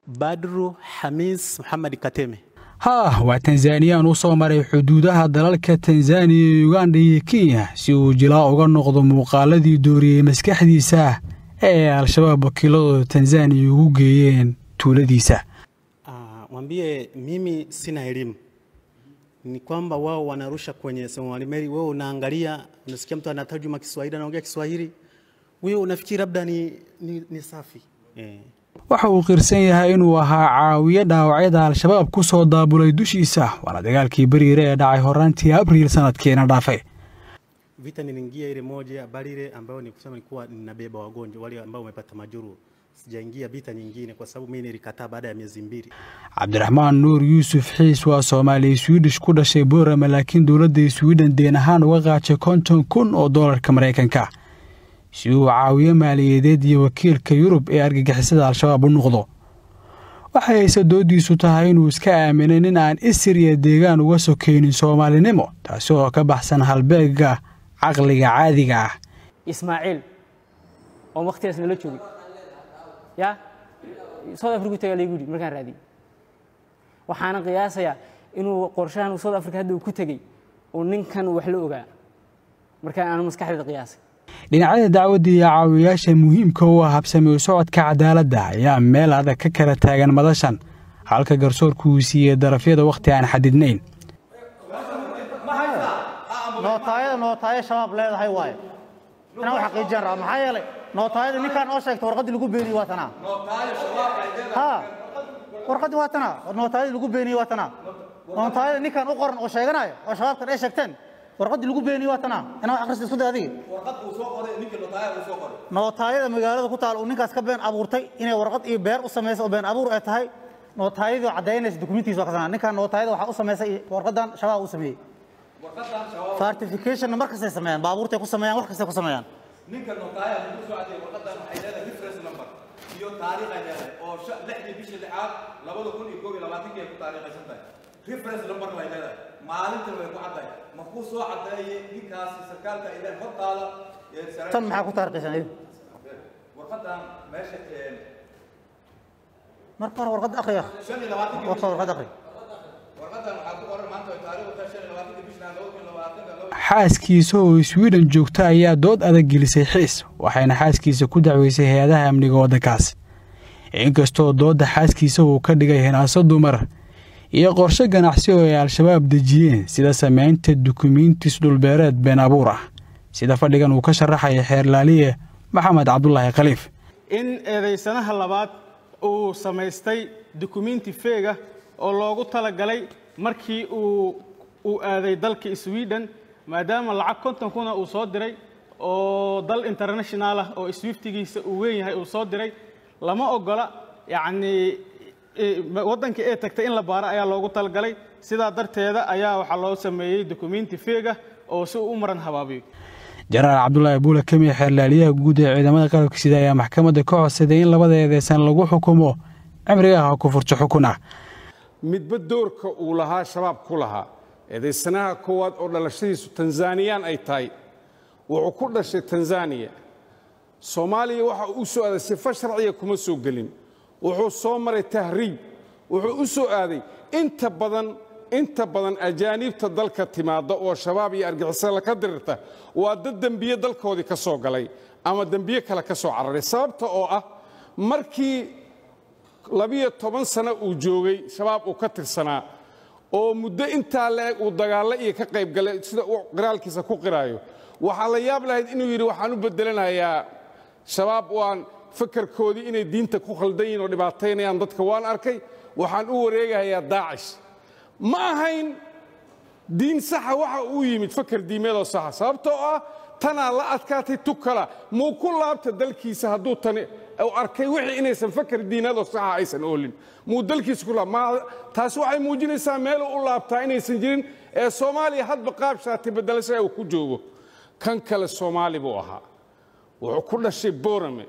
badru xamiis maxamed kateme haa waa tanzaniyaan u soo maray xuduudaha dalalka tanzaniya iyo uganda iyo kenya si uu jilaa uga noqdo muuqaaladii dooriyey maskaxdiisa ee al-shabaab wakiiladooda tanzaniya ugu geeyeen tuuladiisa mwambie mimi sina elimu ni kwamba wao wanarusha kwenye Somali Mary, wewe unaangalia, unasikia mtu anatarjuma Kiswahili, anaongea Kiswahili, wewe unafikiri labda ni, ni, ni safi eh. waxa uu qirsan yahay inuu ahaa caawiye dhaawacyada al-shabaab ku soo daabulay dushiisa waana dagaalkii beriire ee dhacay horaantii abriil sanadkiina dhaafay Vita niliingia ile moja Barire ambayo ni kusema nilikuwa ninabeba wagonjwa wale ambao wamepata majuru. Sijaingia vita nyingine kwa sababu mimi nilikataa baada ya miezi mbili. cabdiraxmaan nuur yuusuf xiis waa soomaaliya swiidish ku dhashay boorama laakiin dowladda swiden deen ahaan uga qaajay konton kun oo doolarka maraykanka si uu caawiye maaliyadeed iyo wakiilka yurub ee argagixisada al-shabaab u noqdo waxay hayse doodiisu tahay inuu iska aaminay nin aan isir iyo deegaan uga sokaynin soomaalinimo taasi oo ka baxsan halbeegga caqliga caadiga ah ismaaciil oo wakhtigaas nala joogay ya south africa tagaa laygu yidhi markaan raadiyey waxaana qiyaasayaa inuu qorshahan south africa hadda uu ku tegey uu ninkan wax la ogaa markaan aanu maskaxdeeda qiyaasay dhinacyada dacwadda iyo caawiyayaasha muhiimka u ah habsami u socodka cadaaladda ayaa meel adag ka kala taagan madashan halka garsoorku uu siiyey darafyada wakhti aan xadidnayn nootaayada nootaayo shabaab leedahay waaye inaan u xaqiijin raa maxaa yeelay nootaayada ninkaan oo sheegta warqaddii lagu beeniyey waa tanaa ha warqaddii waa tanaa nootaayadii lagu beeniyey waa tanaa nootaayada ninkaan u qoran oo sheeganayo oo shabaabkan ay sheegteen warqaddii lagu beeniyey waa tanaa inaa akhrista isku day adigi nootaayada magaalada ku taal uu ninkaas ka been abuurtay inay warqad iyo beer u samayso oo been abuur ay tahay nootaayadii oo caddaynaysa dukumentiisa waa kasanaa ninkaan nootaayada waxaa u samaysay warqaddan shabaab u sameeyey fartificationna mar kastay sameeyaan baabuurtay ku sameeyaan wax kastay ku sameeyaan ninka notaaya lagu soo cadeeyay warqadan waxay leedahay reference number iyo taariikh ay leedahay oo lixdii bishii lixaad labada kun iyo koob iyo labaatankii ay ku taariikhaysan tahay reference number way leedahay maalintan way ku caddahay ma kuu soo cadeeyey ninkaasi sarkaalka ay leedahay hortaada tan maxaa ku taariikhaysan adigu warqadan meesha marka hore warqadda akhriya shan iyo labaatankii warqadda warqadda akhri warqadan waxaa ku qoran maanta ay taariikhdu tahay shan iyo labaatankii bishii laba kun iyo labaatanka laba xaaskiisa oo swiden joogta ayaa dood adag gelisay xiis waxayna xaaskiisa ku dacweysay hay-adaha amniga waddankaas inkastoo doodda xaaskiisa uu ka dhigay hinaaso dumar iyo qorshe ganacsi oo ay al-shabaab dejiyeen sida samaynta dukumiintis dhulbeereed been abuur ah sida fadhigan uu ka sharaxaya xeerlaaliye maxamed cabdulaahi khaliif in eedaysanaha labaad uu samaystay dukumenti feega oo loogu talagalay markii uu uu aaday dalka sweden maadaama lacag konton kuna uu soo diray oo dal international ah oo swiftigiisa uu weyn yahay uu soo diray lama ogola yacnii waddankii ee tagtay in la baaro ayaa loogu talagalay sidaa darteeda ayaa waxaa loo sameeyey dukumenti feega oo si uu u maran habaabiyo jenaraal cabdulaahi buula kamiye xeerlaaliyaha guud ee ciidamada qalabka sida ayaa maxkamadda ka codsaday in labada eedeysan lagu xukumo cimriga ah ku furto xukun ah midba doorka uu lahaa shabaab ku lahaa eedaysanaha koowaad oo dhalashadiisu tanzaniyaan ay tahay wuxuu ku dhashay tanzaniya soomaaliya waxa uu u soo aaday sifa sharciya kuma soo gelin wuxuu soo maray tahriib wuxuu u soo aaday inta badan inta badan ajaaniibta dalka timaadda oo shabaab iyo argixisada ka dirirta waa dad dembiye dalkoodii ka soo galay ama dembiye kale ka soo cararay sababta oo ah markii labiyo toban sano uu joogay shabaab uu ka tirsanaa oo muddo intaa la-eg uu dagaallo iyo ka qayb galay sida uu qiraalkiisa ku qiraayo waxaa la yaab lahayd inuu yidhi waxaan u beddelanayaa shabaab waan fakarkoodii inay diinta ku khaldan yihin oo dhibaataynayaan dadka waan arkay waxaan u wareegayaa daacish ma ahayn diin saxa waxa uu yimid fakar diimeedoo saxa sababtoo ah tanaa la adkaatay tukala muu ku laabta dalkiisa hadduu tani u arkay wixii inaysan fakar diineedoo saxa aysan oolin muu dalkiisa ku laab taasi waxay muujinaysaa meeluu u laabtaa inaysan jirin ee soomaaliya hadba qaab shaati beddelasha uu ku joogo kan kale soomaali buu ahaa wuxuu ku dhashay borame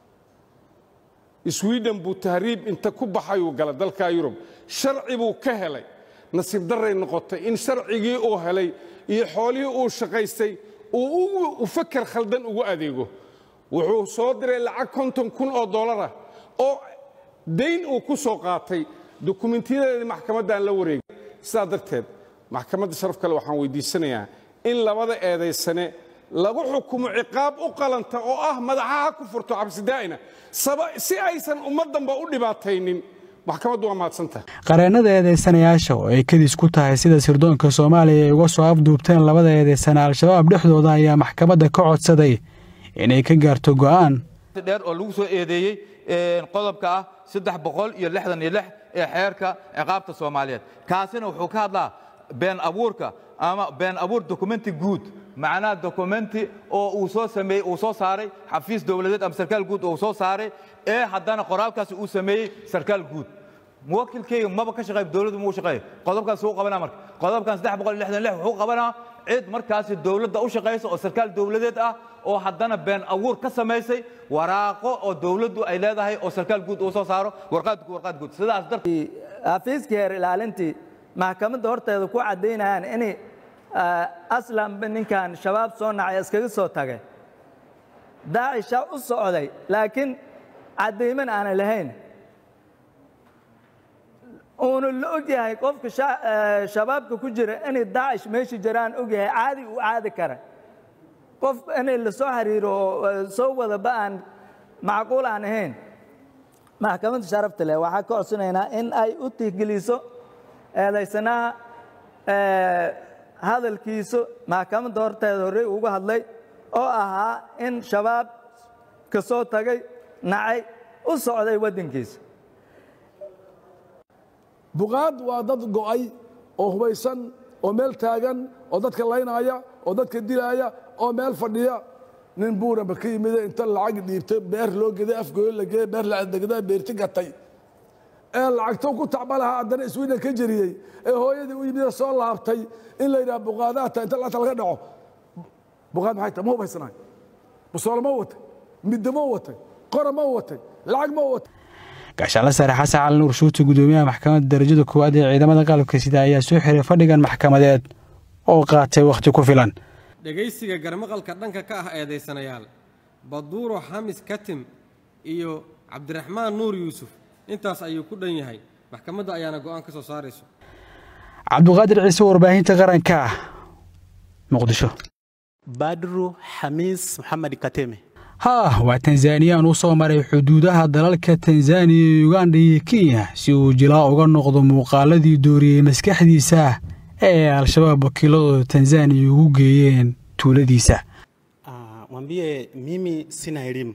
sweden buu tahriib inta ku baxayuu gala dalka yurub sharci buu ka helay nasiib darray noqotay in sharcigii uu helay iyo xoolihii uu shaqaystay uu fakar khaldan ugu adeego wuxuu soo diray lacag konton kun oo dollarah oo dayn uu ku soo qaatay dukumentiyadeedii maxkamaddan la wareegay sidaa darteed maxkamadda sharaf kale waxaan weydiisanayaa in labada eedaysane lagu xukumo ciqaab u qalanta oo ah madaxaha ku furto cabsidaa'ina si aysan ummaddanba u dhibaataynin maxkamaddu waa mahadsantaha qareennada eedaysanayaasha oo ay kadis ku tahay sida sirdoonka soomaaliya ay uga soo afduubteen labada eedaysane al-shabaab dhexdooda ayaa maxkamadda ka codsaday inay ka gaarto go'aan dheer oo lagu soo eedeeyey qodobka ah saddex boqol iyo lixdan iyo lix ee xeerka ciqaabta soomaaliyeed kaasina wuxuu ka hadlaa been abuurka ama been abuur dokumenti guud macnaha dokumenti oo uu soo sameeyey uu soo saaray xafiis dowladeed ama sarkaal guud oo uu soo saaray ee haddana qoraalkaasi uu sameeyey sarkaal guud muwakilkeyga maba ka shaqeey dowladdu muu shaqeeyo qodobkaas wuu qabanaa marka qodobkan saddex boqol iyo lixdan lix wuxuu qabanaa cid markaasi dowladda u shaqaysa oo sarkaal dowladeed ah oo haddana been abuur ka samaysay waraaqo oo dowladdu ay leedahay oo sarkaal guud uu soo saaro warqaad warqaad guud sidaas darteed xafiiskii heer ilaalintii maxkamadda horteeda ku caddaynayaan in aslanba ninkan shabaab soo nacay iskaga soo tagay daacisha u socday laakiin caddayman aanay lahayn uuna la og yahay qofka shabaabka ku jira inay daacish meesha jiraan og yahay caadi uu caadi kara qof inay la soo xiriiro oo soo wadaba aan macquul aan ahayn maxkamadda sharafta leh waxaa ka codsanaynaa in ay u tixgeliso eedaysanaha hadalkiisu maxkamadda horteeda horey uga hadlay oo ahaa in shabaab ka soo tagay nacay u socday waddankiisa buqaad waa dad go'ay oo hubaysan oo meel taagan oo dadka laynaya oo dadka dilaaya oo meel fadhiya nin buuraba ka yimide inta lacag dhiibtay beer loo geday afgooyo la geeyey beer lacagdegdaa beerti gatay ee lacagto ku tacba lahaa haddana iswiidan ka jeriyey ee hooyadii u yimide soo laabtay in la yidhaha buqaadaha ta inta lacagta laga dhaco buqaad maxay tahay ma hubaysanaay busoolo ma watay middo ma watay qora ma watay lacag ma watay gaashaanla sare xasan cali nuur shuuti gudoomiyaha maxkamadda darajada koowaad ee ciidamada qalabka sida ayaa soo xiray fadhigan maxkamadeed oo qaatay wakhti ku filan dhegaysiga garmaqalka dhanka ka ah eedaysanayaal baduuro xamis katim iyo cabdiraxmaan nuur yuusuf intaas ayuu ku dhan yahay maxkamadda ayaana go'aan ka soo saarayso cabduqaadir ciise warbaahinta qaranka ah muqdisho badru xamiis maxamed kateme haa waa tanzaniyaan u soo maray xuduudaha dalalka tanzaniya uganda iyo kenya si uu jilaa uga noqdo muuqaaladii dooriyey maskaxdiisa ee al-shabaab wakiiladooda tanzaniya ugu geeyeen tuuladiisa mwambie mimi sina elimu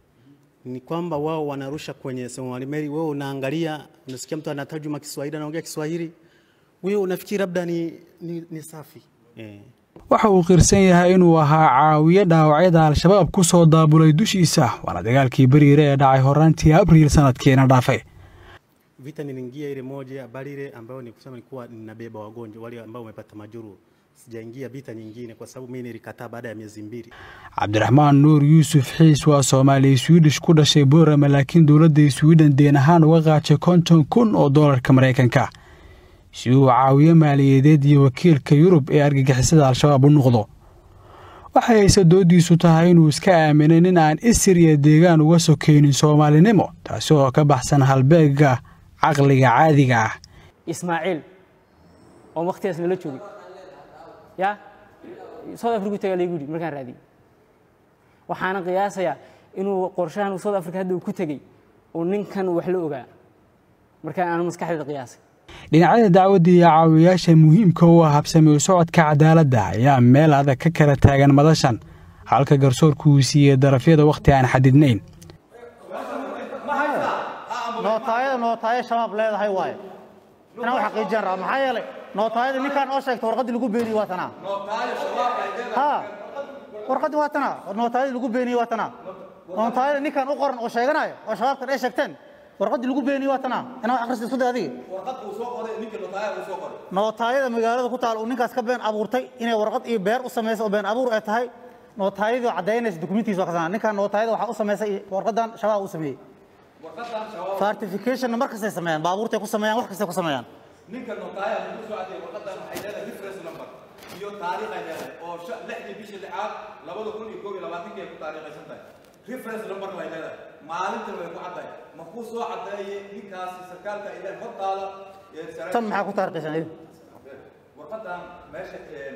ni kwamba wao wanarusha kwenye Somalimeli, wewe unaangalia, unasikia mtu anatajuma Kiswahili, anaongea Kiswahili, wewe unafikiri labda ni, ni, ni safi eh. waxa uu qirsan yahay inuu ahaa caawiye dhaawacyada al-shabaab ku soo daabulay dushiisa waana dagaalkii beriire ee dhacay horaantii abriil sanadkiina dhaafay Vita niliingia ile moja Barire ambayo ni kusema nilikuwa ninabeba wagonjwa wale ambao wamepata majuru. Sijaingia vita nyingine kwa sababu mimi nilikataa baada ya miezi mbili. cabdiraxmaan nuur yuusuf xiis waa soomaaliya swiidish ku dhashay boorama laakiin dowladda swiden deen ahaan uga qaatay konton kun oo doolarka maraykanka si uu caawiyo maaliyadeed iyo wakiilka yurub ee argagixisada al-shabaab u noqdo waxay hayse doodiisu tahay inuu iska aaminay nin aan isir iyo deegaan uga sokaynin soomaalinimo taasi oo ka baxsan halbeegga caqliga caadiga ah ismaaciil oo wakhtigaas nala joogay ya south africa tagaa laygu yidhi markaan raadiyey waxaana qiyaasayaa inuu qorshahan uu south africa hadda uu ku tegey uu ninkan wax la ogaa markaan aanu maskaxdeeda qiyaasay dhinacyada dacwadda iyo caawiyayaasha muhiimka u ah habsami u socodka cadaaladda ayaa meel adag ka kala taagan madashan halka garsoorku uu siiyey darafyada wakhti aan xadidnayn nootaayada nootaayo shabaab leedahay waaye inaan u xaqiijiyaan rabaa maxaa yeelay nootaayada ninkaan oo sheegta warqaddii lagu beeniyey waa tanaa ha warqaddii waa tanaa nootaayadii lagu beeniyey waa tanaa nootaayada ninkaan u qoran oo sheeganayo oo shabaabkan ay sheegteen warqaddii lagu beeniyey waa tanaa inaan wax akhrista isku day adiga warqad uu soo qoray ninka notaaya uu soo qoray nootaayada magaalada ku taal uu ninkaas ka been abuurtay inay warqad iyo beer u samaysa oo been abuur ay tahay nootaayadii caddaynaysa dukumentiisa waa kasana ninkaan nootaayada waxaa u samaysay warqadan shabaab u sameeyey warqadan shabaab fartificationna mar kastay sameeyaan baabuurtay ku sameeyaan wax kastay ku sameeyaan ninka notaaya lagu soo cadeeyay warqadan waxay leedahay reference number iyo taariikh ay leedahay oo sha- lixdii bishii lixaad labada kun iyo koob iyo labaatankii ay ku taariikhaysan tahay reference number ay leedahay maalintan way ku caddahay ma kuu soo caddeeyey ninkaasi sarkaalka ilaa hortaada ee saraakiisha- tan maxaa ku taarikhaysan idin warqadan meesha ee,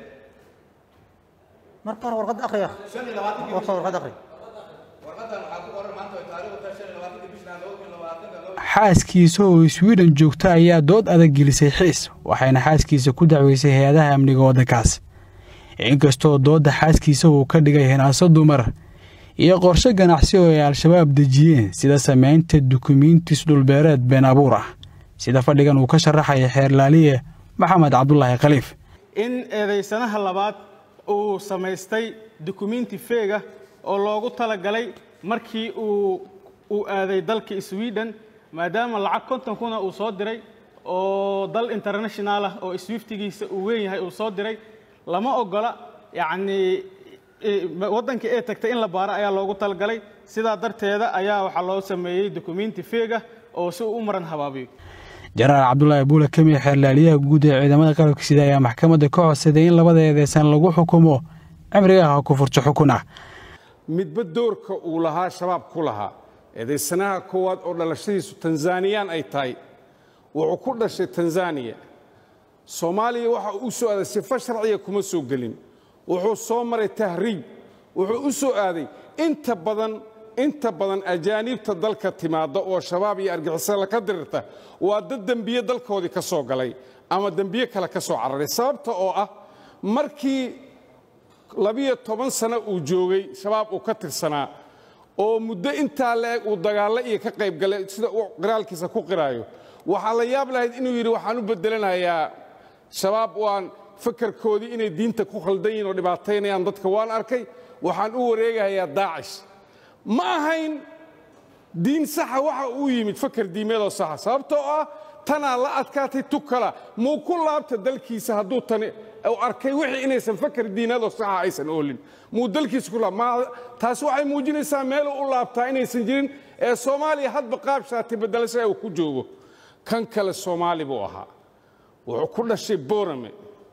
marka hore warqad akhriya shan iyo labaatankii warka warqad akhri warqadan waxaa ku qoran maanta way taariikhdu tahay shan iyo labaatankii bishna laba kun iyo labaatanka laba xaaskiisa oo sweden joogta ayaa dood adag gelisay xiis waxayna xaaskiisa ku dacweysay hay-adaha amniga waddankaas inkastoo doodda xaaskiisa uu ka dhigay hinaaso dumar iyo qorshe ganacsi oo ay al-shabaab dejiyeen sida samaynta dukumiintis dhulbeereed been abuur ah sida fadhigan uu ka sharaxaya xeerlaaliye maxamed cabdulaahi khaliif in eedaysanaha labaad uu samaystay dukumiinti feega oo loogu talagalay markii uu uu aaday dalka sweden maadaama lacag konton kuna uu soo diray oo dal international ah oo swiftigiisa uu weyn yahay uu soo diray lama ogola yacnii i- ma- waddanka ee tagtay in la baaro ayaa loogu talagalay sidaa darteeda ayaa waxaa loo sameeyey dukumiinti feega oo si uu u maran habaabiyo jenaraal cabdulaahi buule kemiye xeerlaaliyaha guud ee ciidamada qalabka sida ayaa maxkamadda ka codsaday in labada eedeysan lagu xukumo cimrigaha ku furto xukun ah midba doorka uu lahaa shabaab ku lahaa eedaysanaha koowaad oo dhalashadiisu tanzaniyaan ay tahay wuxuu ku dhashay tanzaniya soomaaliya waxa uu u soo aaday sifo sharciya kuma soo gelin wuxuu soo maray tahriib wuxuu u soo aaday inta badan inta badan ajaaniibta dalka timaadda oo shabaab iyo argixisada ka dirirta waa dad dembiye dalkoodii ka soo galay ama dembiye kale ka soo cararay sababta oo ah markii labiyo toban sano uu joogay shabaab uu ka tirsanaa oo muddo intaa leeg uu dagaallo iyo ka qayb galay sida uu qiraalkiisa ku qiraayo waxaa la yaab lahayd inuu yidhi waxaan u bedelanayaa shabaab waan fakarkoodii inay diinta ku khaldan yihiin oo dhibaataynayaan dadka waan arkay waxaan u wareegayaa daacish ma ahayn diin saxa waxa uu yimid fakar diimeedoo saxa sababtoo ah tanaa la adkaatay tukala muu ku laabta dalkiisa hadduu tani uu arkay wixii inaysan fakar diineedoo saxa aysan oolin muu dalkiisa ku laab ma taasi waxay muujinaysaa meeluu u laabtaa inaysan jirin ee soomaaliya hadba qaab shaati bedelasha uu ku joogo kan kale soomaali buu ahaa wuxuu ku dhashay borame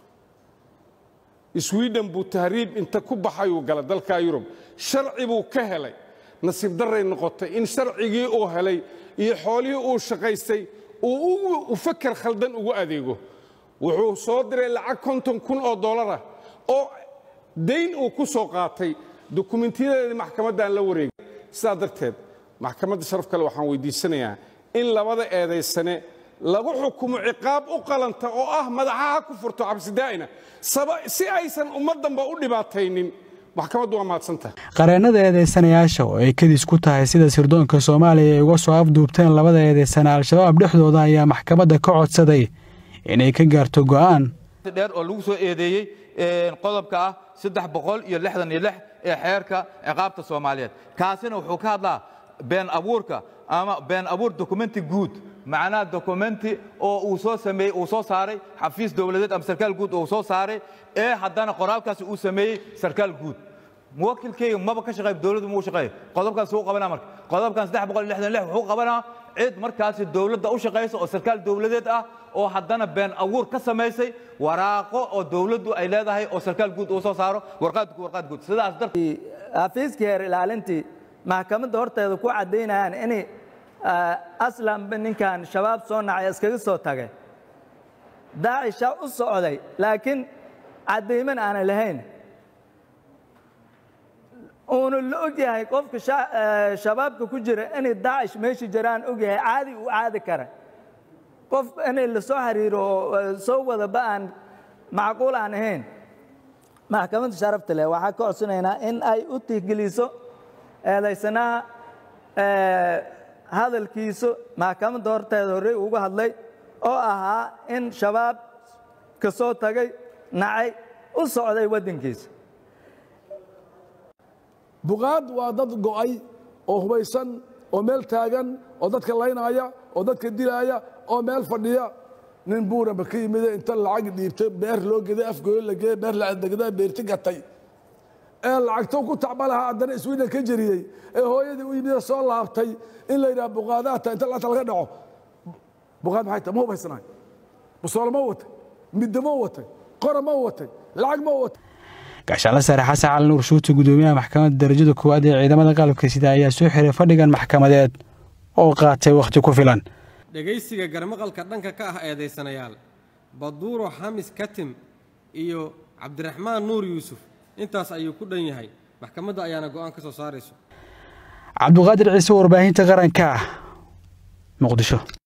sweden buu tahriib inta ku baxayuu gala dalka yurub sharci buu ka helay nasiib darray noqotay in sharcigii uu helay iyo xoolihii uu shaqaystay uu u fakar khaldan ugu adeego wuxuu soo diray lacag konton kun oo dollarah oo dayn uu ku soo qaatay dukumintiyadeedii maxkamaddan la wareegay sidaa darteed maxkamadda sharaf kale waxaan weydiisanayaa in labada eedaysane lagu xukumo ciqaab u qalanta oo ah madaxaha ku furto cabsidaa'ina saba- si aysan ummaddanba u dhibaataynin maxkamaddu waa mahadsantahay qareennada eedeysanayaasha oo ay kadis ku tahay sida sirdoonka soomaaliya ay uga soo afduubteen labada eedeysane al-shabaab dhexdooda ayaa maxkamadda ka codsaday inay ka gaarto go'aan dheer oo lagu soo eedeeyey een, qodobka ah saddex boqol iyo lixdan iyo lix ee xeerka ciqaabta soomaaliyeed kaasina wuxuu ka hadlaa been abuurka ama been abuur dokumenti guud macnaha dokumenti oo uu soo sameeyey uu soo saaray xafiis dowladeed ama sarkaal guud oo uu soo saaray ee haddana qoraalkaasi uu sameeyey sarkaal guud muwakilkeyga maba ka shaqeey dowladdu muu shaqeeyo qodobkaas wuu qabanaa marka qodobkan saddex boqol iyo lixdan iyo lix wuxuu qabanaa cid markaasi dowladda u shaqaysa oo sarkaal dowladeed ah oo haddana been abuur ka samaysay waraaqo oo dowladdu ay leedahay oo sarkaal guud uu soo saaro warqaad warqaad guud sidaas darteed xafiiskii heer ilaalintii maxkamadda horteeda ku caddaynayaan in aslanba ninkan shabaab soo nacay iskaga soo tagay daacisha u socday laakiin caddayman aanay lahayn uuna la og yahay qofka sha- eh, shabaabka ku jira inay daacish meesha jiraan og yahay caadi uu caadi kara qof inay la soo xiriiro oo eh, soo wadaba aan macquul aan ahayn maxkamadda sharafta leh waxaa ka codsanaynaa in ay u tixgeliso eedaysanaha eh, hadalkiisu maxkamadda horteeda horey uga hadlay oo ahaa in shabaab ka soo tagay nacay u socday waddankiisa buqaad waa dad go'ay oo hubaysan oo meel taagan oo dadka laynaya oo dadka dilaaya oo meel fadhiya nin buuraba ka yimid inta lacag dhiibtay beer loo geday afgooyo la geeyey beer la adegdaa beerti gatay ee lacagto ku tacba lahaa haddana iswiidan ka jeriyey ee hooyadii u yimid soo laabtay in la yidhaha buqaadaata inta lacagta laga dhaco buqaad maxay tahay ma hubaysanaay busoolo ma watay middo ma watay qora ma watay lacag ma watay gaashaanle sare xasan cali nuur shuuti gudoomiyaha maxkamadda darajada koowaad ee ciidamada qalabka sida ayaa soo xiray fadhigan maxkamadeed oo qaatay wakhti ku filan dhegaysiga garmaqalka dhanka ka ah eedaysanayaal baduuro xamis katim iyo cabdiraxmaan nuur yuusuf intaas ayuu ku dhan yahay maxkamadda ayaana go'aan ka soo saarayso cabduqaadir ciise warbaahinta qaranka muqdisho